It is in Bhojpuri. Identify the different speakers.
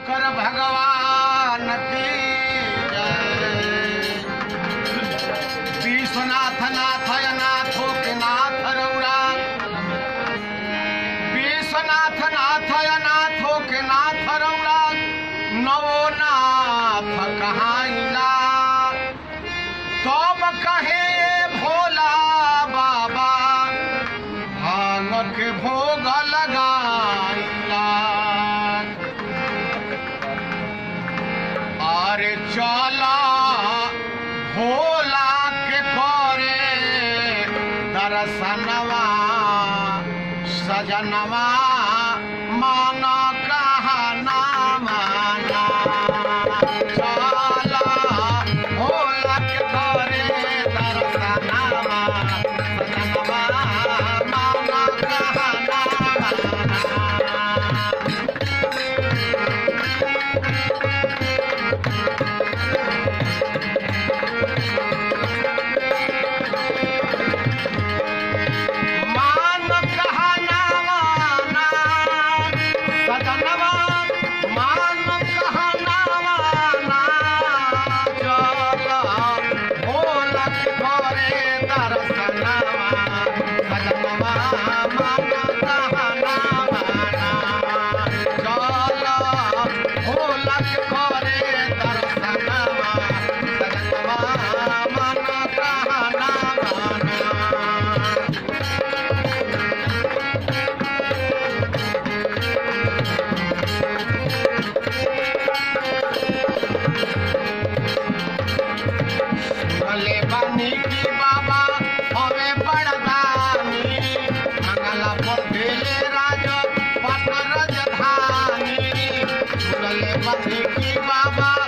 Speaker 1: शंकर भगवान की जय विश्वनाथ नाथ नाथो के नाथ रौरा विश्वनाथ नाथ नाथो के नाथ रौरा नवो नाथ कहाइला तब कहे भोला बाबा भांग के भोग लगाइला अरे चला भोला के करे दर्शनवा सजनवा मान कहना माना चला भोला के करे दर्शनवा सजनवा मान कहना माना मान कहना माना सजनवा मान कहना माना चल भोलक घरे दर्शनवा सजनवा मान कहना माना चल भोलक घरे दर्शनवा सजनवा मान कहना माना भले बानी की बाबा हवे बड़दानी मंगला पर भेले राज पट राजधानी भले बानी की बाबा